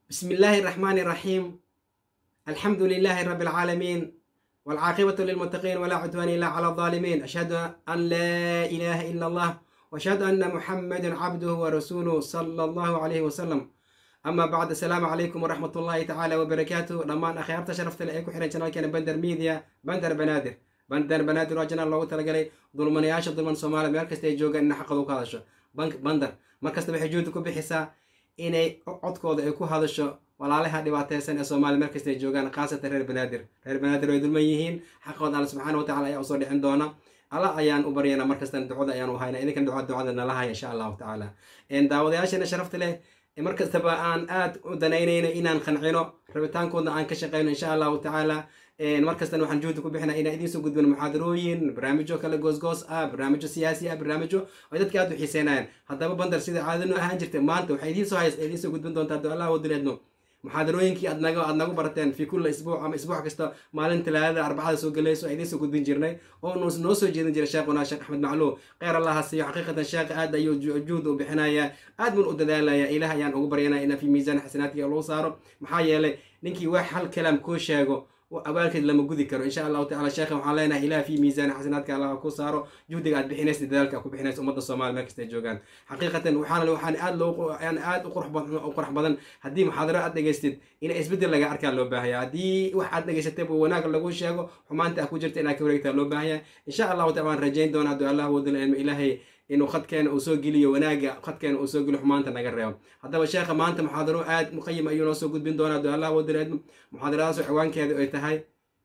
بسم الله الرحمن الرحيم الحمد لله رب العالمين والعاقبة للمتقين ولا عدوان إلا على الظالمين أشهد أن لا إله إلا الله وأشهد أن محمد عبده ورسوله صلى الله عليه وسلم أما بعد السلام عليكم ورحمة الله تعالى وبركاته لما أخيرت شرفت لأيكو حين شنال كان بندر ميديا بندر بنادر بندر بنادر وجنا الله تلقى ظلمان ياشا ظلمان سومالا ميركز تيجوغا إن حقدو كادشو بنك بندر مركز تبحي جودكو بحسا inay codkooda ay ku hadasho walaalaha dhibaateysan ee soomaaliya markasta ay joogaan khaasatan reer banaadir reer banaadir way dulman yihiin xaqooda alla subxaana watacala ayaa usoo dhicin doona alla ayaan u baryana markastan ducada ayaan u hayna idinkan duca ducada nala haya insha allahu tacaala daawadayaashana sharafta leh markastaba aan aad u danaynayno inaan qancino rabitaankooda aan ka shaqeyno insha allahu tacaala markastan waxaan juhdi ku bixinaa inaan idiin soo gudbin muxaadarooyin barnaamijyo kale goosgoos ah barnaamijyo siyaasi ah barnaamijyo ay dadka aad u xiiseynayaan haddaba bandar sida caadano ahaan jirta maanta waxay idiin soo hays idiin soo gudbin doontaa do allah wadileedno muxaadarooyinkii aad naga aad nagu barateen fi kulla isbuuc ama isbuuc kasta maalin talaadada arbacada soo galayso idiin soo gudbin jirnay oo noo soo jeedin jiray sheekhuna sheekh axmed macluum kheyr allaha siiyo xaqiiqatan sheekha aad ayuu juhd u bixinaya aad bun u dadaalaya ilaah ayaan ugu baryanaya inaa fi miisaan xasanaadkiga lagu saaro maxaa yeelay ninkii wax hal kalaam kuu sheego abaalkeed lama gudi karo insha allahu tacala sheekhan waxaan leenahay ilaah fi miisaan xasanaadka allah ku saaro juhdiga aad bixinaysa dadaalka ku bixinaysa ummadda soomaaliya meel kasta ay joogaan xaqiiqatan waxaan waxaan aad loo aan aad u qurux badan u qurux badan haddii muxaadaro aad dhegaystid in isbeddel laga arkaa loo baahaya haddii wax aad dhegaysatay buu wanaag lagu sheego xumaanta ah ku jirta inaad ka wareegtaa loo baahaya insha allahu tacala waan rajayn doonaa hadduu allah wadala ilmo ilaahay inuu khadkeena uu soo geliyo wanaaga khadkeena uu soo geliyo xumaanta naga reebo haddaba sheekha maanta muxaadaro aad muqayim ayuu noo soo gudbin doonaa hadduu allah wadala ilmo muxaadaradaas ciwaankeeda ay tahay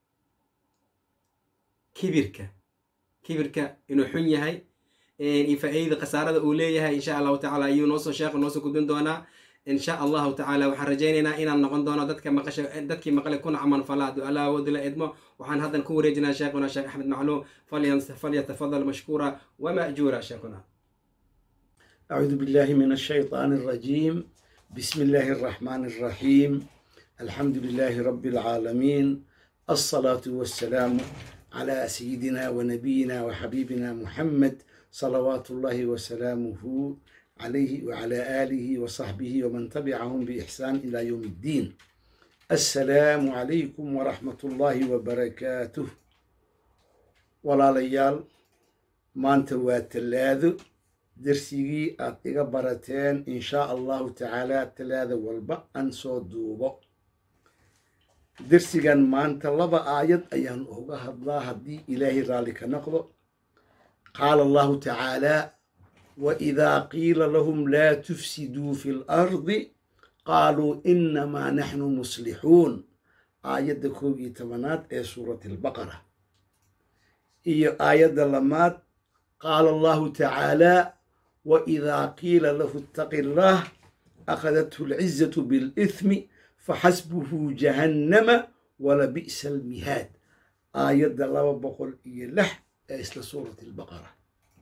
kibirka kibirka inuu xun yahay iyo faa-iidada khasaarada uu leeyahay insha allahu tacala ayuu noosoo sheekha noosoo gudbin doonaa insha allahu tacala waxaan rajaynaynaa inaan noqon doono dadka maqasha dadkii maqlay kuna caman fala hadduu allah awoodila idmo waxaan haddan ku wareejinaa sheekhuna sheekh axmed macluum falyatafadal mashkuura wama'juura sheekhuna أعوذ بالله من الشيطان الرجيم بسم الله الرحمن الرحيم الحمد لله رب العالمين الصلاة والسلام على سيدنا ونبينا وحبيبنا محمد صلوات الله وسلامه عليه وعلى آله وصحبه ومن تبعهم بإحسان إلى يوم الدين السلام عليكم ورحمة الله وبركاته ولا ليال ما أنت واتلاذ درسيجي أتيجا برتين إن شاء الله تعالى تلاذ والبا أنسو دوبو dersigan maanta laba aayad ayaan uga hadlaa haddii ilaahay raalli ka noqdo qaala allahu tacaalaa waidaa qiila lahum laa tufsiduu fi lardi qaaluu inamaa naxnu muslixuun aayadda koob iyo tobanaad ee suurati albaqara iyo aayadda lamaad qaala allahu tacaalaa waidaa qiila lahu ittaqi allaah akhadathu alcizatu bilithmi faxasbuhu jahannama walabi'sa almihaad aayadda laba boqol iyo lix ee isla suurati albaqara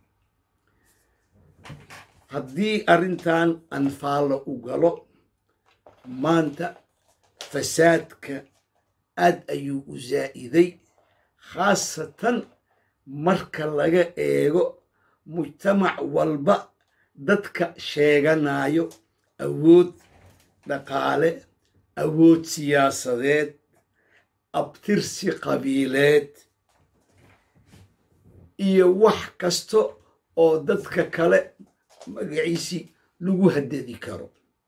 haddii arrintan anfaalla u galo maanta fasaadka aad ayuu u zaa'iday khaasatan marka laga eego mujtamac walba dadka sheeganayo awood dhaqaale awood siyaasadeed abtirsi qabiileed iyo wax kasta oo dadka kale magaciisi lagu haddadi karo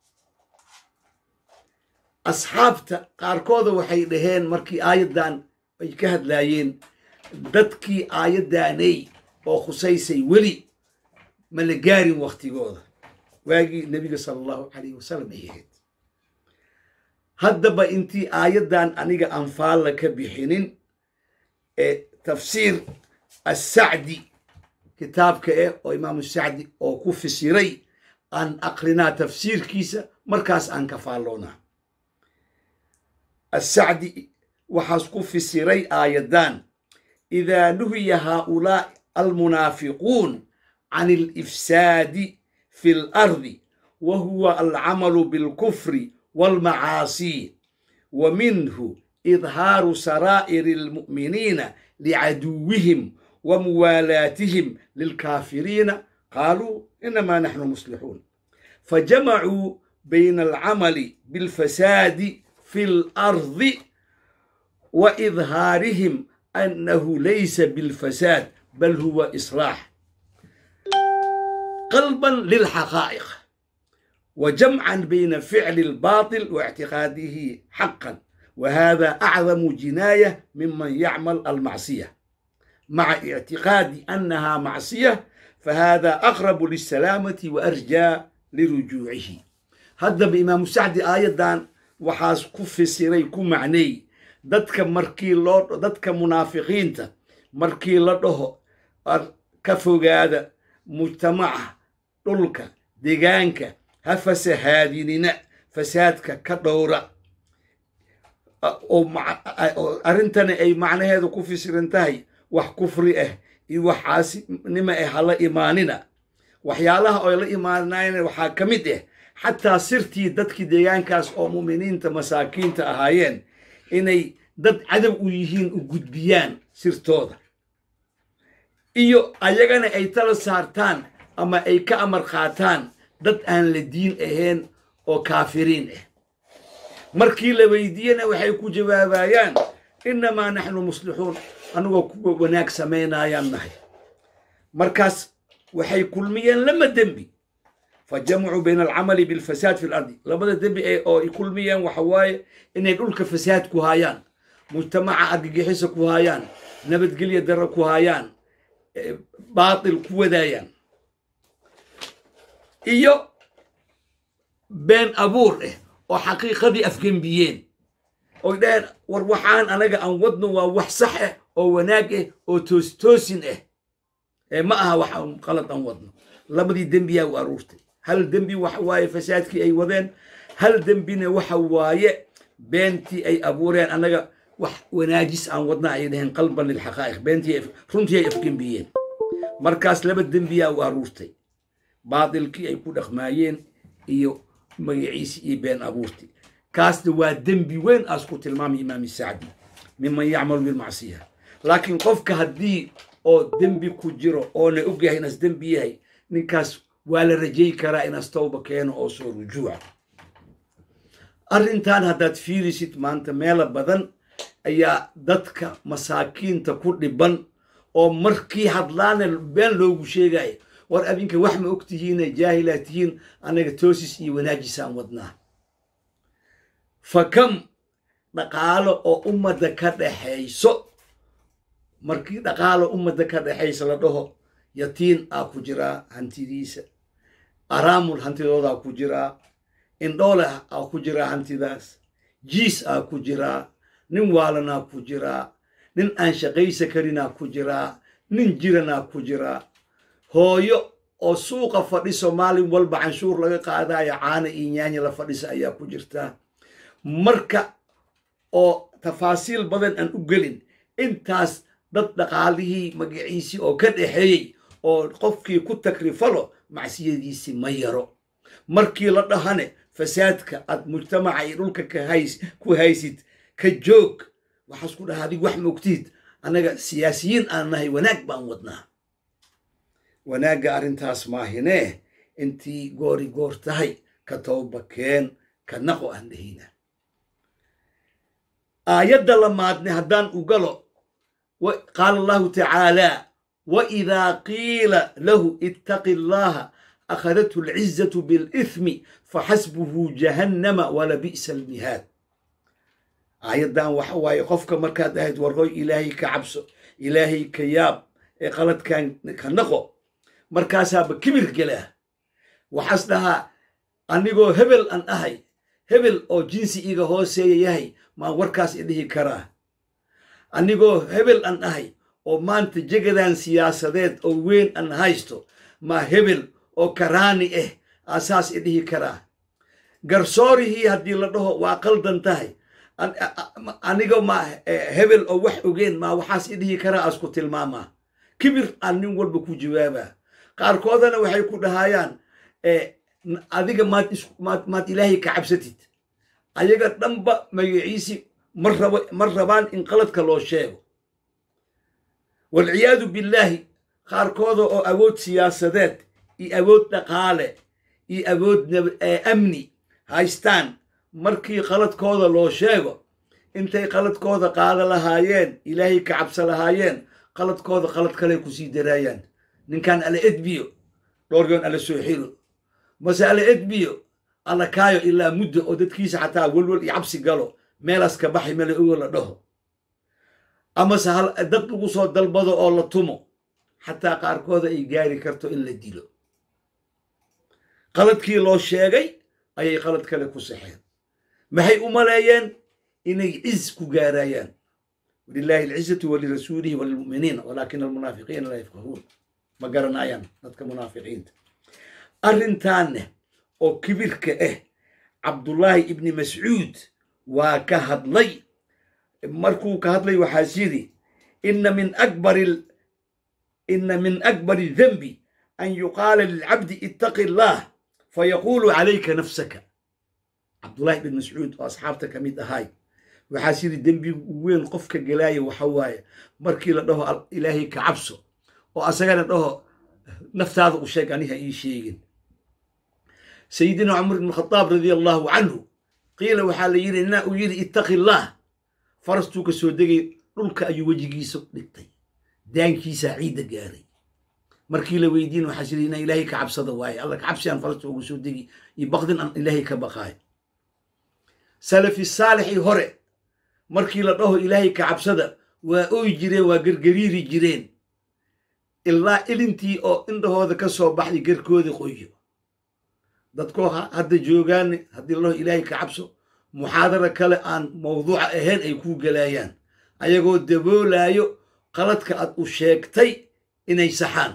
asxaabta qaarkooda waxay dhaheen markii aayaddan ay ka hadlaayeen dadkii aayaddaanay oo khusaysay weli ma la gaarin wakhtigooda waagii nebiga sala allahu calayh wasalam ay ahayd haddaba intii aayaddan aniga anfaalla ka bixinin ee tafsiir assacdi kitaabka eh oo imaamu sacdi oo ku fisiray aan aqrinaa tafsiirkiisa markaas aan ka faalloonaa assacdi waxaas ku fisiray aayaddan idaa nuhiya haaulaa'i almunaafiquun can alifsaadi fi lardi wa huwa alcamalu bilkufri والمعاصي ومنه إظهار سرائر المؤمنين لعدوهم وموالاتهم للكافرين قالوا إنما نحن مصلحون فجمعوا bayna alcamali bilfasaadi fi lardi wa idhaarihim annahu laysa bilfasaad bal huwa islaax qalban lilxaqaa'iq wa jamcan bayna ficli albaatil wa ictiqaadihi xaqan وهذا أعظم جناية ممن يعمل المعصية مع اعتقاد أنها معصية فهذا أقرب للسلامة وأرجى لرجوعه هذا بإمام سعد آية وحاس كف سيري معني dadka markii loo dadka munaafiqiinta markii la dhaho ka fogaada mujtamaca dhulka deegaanka ha fasahaadinina fasaadka ka dhowra oo arrintani ay macnaheedu ku fisiran tahay wax kufri ah iyo wax caasinimo ah hala imaanina waxyaalaha oy la imaanayna waxaa ka mid ah xataa sirtii dadkii deegaankaas oo mu'miniinta masaakiinta ahaayeen inay dad cadow u yihiin u gudbiyaan sirtooda iyo ayagana ay tala saartaan ama ay ka amar qaataan dad aan la diin ahayn oo kaafiriin ah markii la weydiiyena waxay ku jawaabayaan innamaa naxnu muslixuun anigoo kuwa wanaag samaynayaan nahay markaas waxay kulmiyeen lama dembi fa jamacuu bayna alcamali bilfasaad fi lardi labada dembi oo ay kulmiyeen waxa waaye inay dhulka fasaad ku haayaan mujtamaca argagixisa ku haayaan nabadgelya daro ku haayaan baatil ku wadaayaan iyo been abuur ah oo xaqiiqadii afgembiyeen oy dhaheen war waxaan anaga aan wadno waa wax sax ah oo wanaag ah oo toostoosin ah ee ma aha wax aan qalad aan wadno labadii dembiyaa u aruurtay hal dembi waxa waaye fasaadkii ay wadeen hal dembina waxa waaye beentii ay abuureen annaga wax wanaajis aan wadna ay dhaheen qalban lilxaqaa'iq beentii runtii ay afgembiyeen markaas laba dembiyaa u aruurtay baatilkii ay ku dhaqmaayeen iyo magaciisi iyo been abuurti kaasna waa dembi weyn aas ku tilmaamay imaam sacdi miman yacmalu bilmacsiya laakiin qofka haddii oo dembi ku jiro oona ogyahay inaas dembi yahay ninkaas waa la rajay karaa inaas tawba keeno oo soo rujuuca arrintan haddaad fiirisid maanta meelo badan ayaa dadka masaakiinta ku dhiban oo markii hadlaana been loogu sheegaya war adinka wax ma og tihiine jaahilaa tihiin annaga toosis iyo wanaajisaan wadnaa fa kam dhaqaalo oo ummadda ka dhaxayso markii dhaqaalo ummadda ka dhaxaysa la dhaho yatiin aa ku jiraa hantidiisa araamul hantidoodaa ku jiraa indhoole aa ku jiraa hantidaas jiis aa ku jiraa nin waalanaa ku jiraa nin aan shaqaysa karinaa ku jiraa nin jiranaa ku jiraa hooyo oo suuqa fadhiso maalin walba canshuur laga qaadayo caana iyo nyaanya la fadhisa ayaa ku jirtaa marka oo tafaasiil badan aan u gelin intaas dad dhaqaalihii magaciisii oo ka dhaxeeyey oo qofkii ku takrifalo macsiyadiisii ma yaro markii la dhahane fasaadka aad mujtamaca iyo dhulka ku haysid ka joog waxaas ku dhaha adig wax mogtid annaga siyaasiyiin aan nahay wanaag baan wadnaa wanaagga arrintaas maahinee intii goori goor tahay ka tooba keen ka naqo aan dhahina aayadda lamaadne haddaan u galo qaala allahu tacaalaa waidaa qiila lahu ittaqi allaha akhadathu alcizatu bilithmi faxasbuhu jahannama walabi'sa almihaad aayaddan waxa waaye qofka markaad ahayd warhoy ilaahay ka cabso ilaahay ka yaab ee qaladkan ka naqo markaasaaba kibir gelaa waxaas dhahaa anigoo hebel an ahay hebel oo jinsi iga hooseeya yahay maan warkaas idhihi karaa anigoo hebel an ahay oo maanta jegadan siyaasadeed oo weyn an haysto maa hebel oo karaani ah aasaas idhihi karaa garsoorihii haddii la dhaho waa qaldan tahay anigo ma hebel oo wax ogeen maa waxaas idhihi karaa aasku tilmaamaa kibir aan nin walba ku jawaabaa qaarkoodana waxay ku dhahayaan adiga maad ilaahay ka cabsatid ayaga dhanba magaciisi ma rabaan in qaladka loo sheego walciyaadu billaahi qaarkooda oo awood siyaasadeed iyo awood dhaqaale iyo awood amni haystaan markii qaladkooda loo sheego intay qaladkooda qaada lahaayeen ilaahay ka cabsa lahaayeen qaladkooda qalad kale kusii daraayaan ninkan ala edbiyo dhowryoon ala soo xiro mase ala edbiyo alla kaayo ilaa muddo oo dadkiisa xataa welwel iyo cabsi galo meelaas ka baxay mele ogo la dhaho amase hal dad lagu soo dalbado oo la tumo xataa qaarkooda ay gaari karto in la dilo qaladkii loo sheegay ayay qalad kale ku saxeen maxay u maleeyeen inay ciz ku gaarayaan walilahi alcizatu walirasuulihi walilmu'miniina walaakina almunaafiqiina laa yafqahuun ma garanayaan dadka munaafiqiinta arrintaanne oo kibirka ah cabdullaahi ibni mascuud waa ka hadlay markuu ka hadlay waxaas yidhi ina min akbari ina min akbari denbi an yuqaala lilcabdi ittaqi allah fayaquulu calayka nafsaka cabdullahi ibn mascuud oo asxaabta ka mid ahay waxaas yidhi dembigu u weyn qofka gelaaya waxa waaye markii la dhaho ilaahay ka cabso oo asagana dhaho naftaada u sheeg aniha ii sheegin sayidina cumar ibn khadaab radia allahu canhu qiila waxaa la yidhi inaa uu yidhi ittaqi allah farastuu ka soo degay dhulka ayuu wejigiisa dhigtay daankiisaa ciidda gaaray markii la weydiin waxaas yidhi inaa ilaahay ka cabsada waaye alla ka cabsi aan farasta ugu soo degi iyo baqdin aan ilaahay ka baqaayo salafi saalixii hore markii la dhaho ilaahay ka cabsada waa ooy jireen waa gergariiri jireen ilaa ilintii oo indhahooda ka soo baxday gerkooda qoyo dadkoo hadda joogaan haddii la dhaho ilaahay ka cabso muxaadara kale aan mawduuca ahayn ay kuu gelaayaan ayagoo daboolaayo qaladka aad u sheegtay inay saxaan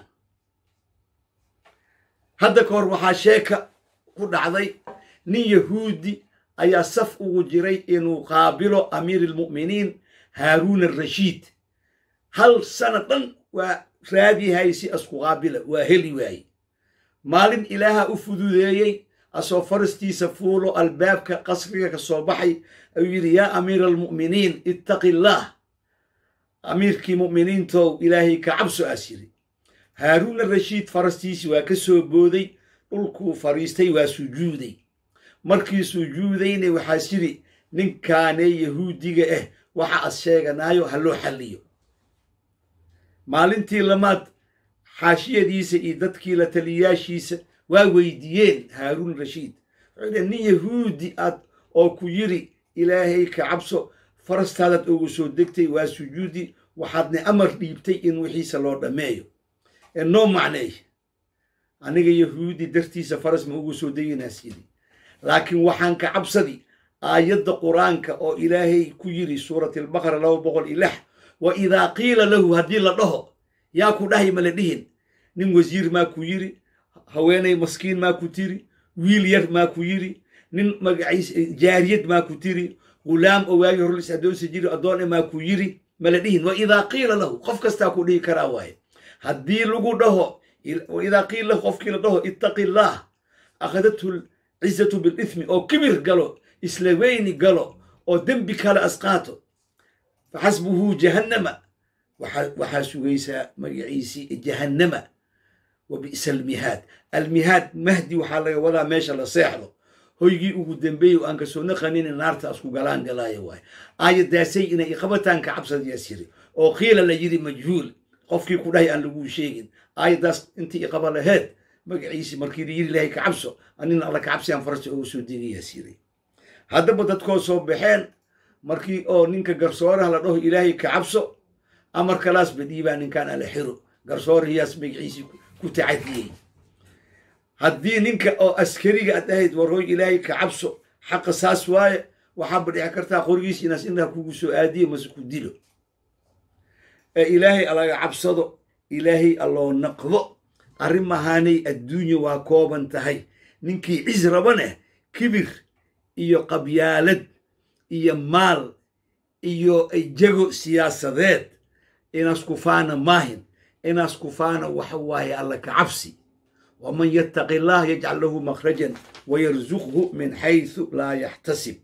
hadda ka hor waxaa sheeka ku dhacday nin yahuudi ayaa saf ugu jiray inuu qaabilo amiiri almu'miniin haaruun arashiid hal sana dhan waa raadiyahay si asku qaabila waa heli waaye maalin ilaaha u fududeeyey asoo farastiisa fuulo albaabka qasriga ka soo baxay ayuu yidhi yaa amiira almu'miniin ittaqi illaah amiirkii mu'miniintow ilaahay ka cabso aas yidhi haaruun arashiid farastiisi waa ka soo booday dhulkuu fadhiistay waa sujuuday markii sujuudayna waxaas yidhi ninkaanee yahuudiga ah waxa as sheeganaayo ha loo xalliyo maalintii lamaad xaashiyadiisa iyo dadkii la taliyaashiisa waa weydiiyeen haaruun rashiid wuxuu yidhi nin yahuudi aad oo ku yidhi ilaahay ka cabso farastaadaad ugu soo degtay waa sujuudi waxaadna amar dhiibtay in wixiisa loo dhammeeyo ee noo macneey aniga yahuudi dartiisa faras ma ugu soo deginaas yidhi laakiin waxaan ka cabsadi aayadda qur-aanka oo ilaahay ku yidhi suurat albaqara laba boqol iyo lix wa idaa qiila lahu haddii la dhaho yaa ku dhahay ma la dhihin nin wasiir maa ku yidhi haweenay maskiin maa ku tiri wiil yar maa ku yidhi nin magaciis jaariyad maa ku tiri gulaam oo waagi hore lis addoonsi jiri addoone maa ku yidhi ma la dhihin wa idaa qiila lahu qof kastaa ku dhihi karaa waaye haddii lagu dhaho wa idaa qiila lahu qofkii la dhaho ittaqi illaah akhadathu cizatu bilithmi oo kibir galo isla weyni galo oo dembi kale asqaato faxasbuhu jahannama waxaa sugaysaa magaciisii jahannama wa bi'sa almihaad almihaad mahdi waxaa laga wadaa meesha la seexdo hoygii ugu dambeeyey oo aan kasoo naqanin naarta asku galaan galaaya waaye aayadaasay inay iqabataan ka cabsadayaas yiri oo qiila la yidhi majhuul qofkii ku dhahay aan laguu sheegin aayadaas intii iqaba laheed magaciisi markii la yidhi ilaahay ka cabso anina alla ka cabsi aan farasta ugu soo degayaas yiri haddaba dadkoo soo baxeen markii oo ninka garsooraha la dhaho ilaahay ka cabso amar kalaas badhiibaa ninkaan ala xiro garsoorahiyaas magaciisii ku tacadiyey haddii ninka oo askariga aad ahayd warooy ilaahay ka cabso xaqa saas waaye waxaaba dhici kartaa qorigiis inaas indhaha kugu soo aadiyo mase ku dilo ee ilaahay alaga cabsado ilaahay alloo naqdo arrimahaanay adduunya waa kooban tahay ninkii cis rabaneh kibir iyo qabyaalad iyo maal iyo jago siyaasadeed inaas kufaana maahin inaas kufaana waxa waaye alla ka cabsi waman yattaqi allah yajcal lahu makhrajan wayarzuqhu min xaysu laa yaxtasib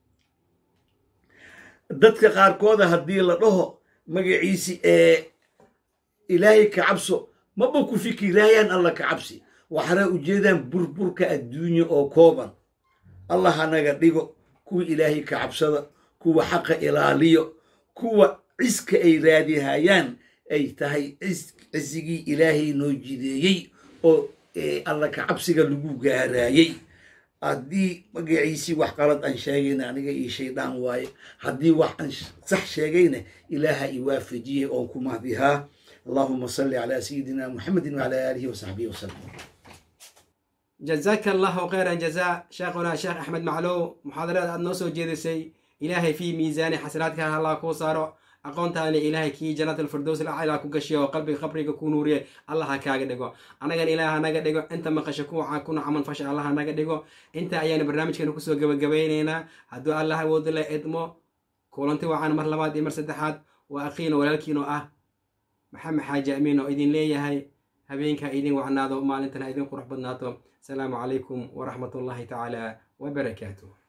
dadka qaarkooda haddii la dhaho magaciisi ee ilaahay ka cabso maba ku fikiraayaan alla ka cabsi waxana ujeedaan burburka adduunya oo kooban allah hanaga dhigo kuwa ilaahay ka cabsada kuwa xaqa ilaaliyo kuwa ciska ay raadihayaan ay tahay cisigii ilaahay noo jideeyey oo alla ka cabsiga lagu gaaraayey haddii magaciisii wax qalad aan sheegayna aniga io shaydaan waaye haddii wax aan sax sheegayna ilaaha i waafajiyey oon ku mahdihaa allahuma salli calaa sayidina muxamedin wacala aalihi wasaxbihi wasalam jazaaka allahu khayran jazaa sheekhuna sheekh axmed maclow muxaadarada aad noo soo jeedisay ilaahay fii miisaani xasanaadka allah kuu saaro aqoontaani ilaahay kii jannat alfirdows lacala ku gashiyo oo qalbiga qabriga ku nuuriye allah ha kaaga dhigo annagan ilaah hanaga dhigo inta maqasho kuwaca kuna camal fasha allah hanaga dhigo inta ayaanu barnaamijkeena kusoo gabagabaynaynaa hadduu allah awoodo la idmo kulanti wacan mar labaad iyo mar saddexaad waa aqiino walaalkiin oo ah maxamed xaaji amiin oo idin leeyahay habeenka idin wacnaado maalintana idin qurux badnaato asalaamu calaykum waraxmat ullahi tacaala wabarakaatuh